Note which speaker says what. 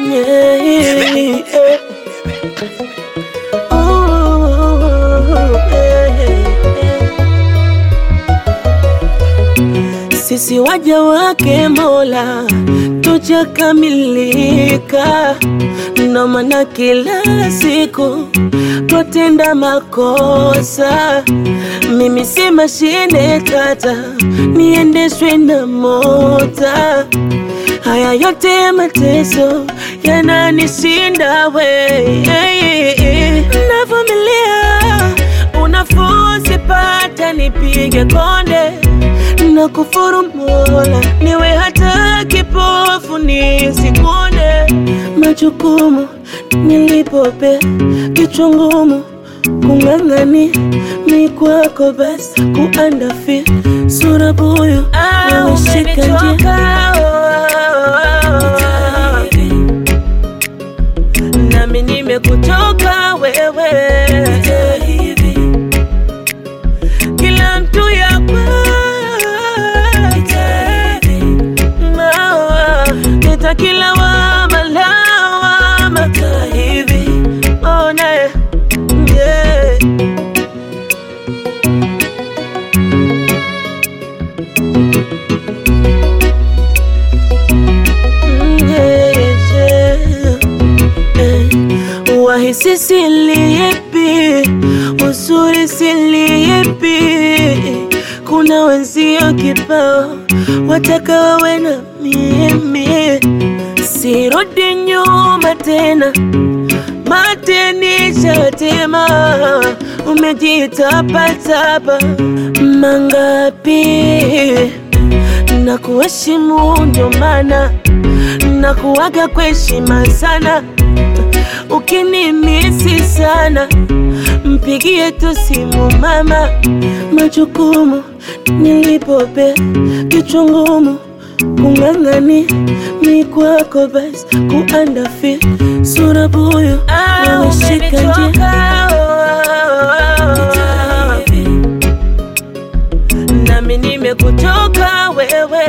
Speaker 1: Yeah, yeah. Ooh, yeah, yeah. Sisi waja wake Mola tujakamilika, ndo maana kila siku twatenda makosa. Mimi si mashine tata, niendeshwe na mota. Haya yote mateso yananishinda we, navumilia unafuu sipata, nipige konde na kufuru Mola, niwe hata kipofu nisikuone. Majukumu nilipope kichwa ngumu kung'ang'ani mi kwako basi kuandafi sura buyu umeshika njia nami nimekutoka wewe kila mtu yakwa Nita kila wama lawama hivi ona yeah. Mm, yeah, yeah. Eh, Wahisi silipi, uzuri silipi, kuna wenzio kibao wataka wawe na mimi, sirudi nyuma tena, mateni shatema, umejitapatapa mangapi na kuheshimu ndo maana na kuwaga kwa heshima sana. Ukinimisi sana, mpigie tu simu mama. Majukumu nilipope kichwa ngumu kung'ang'ani mi kwako basi kuandafi sura buyu umeshika njia nami nimekutoka wewe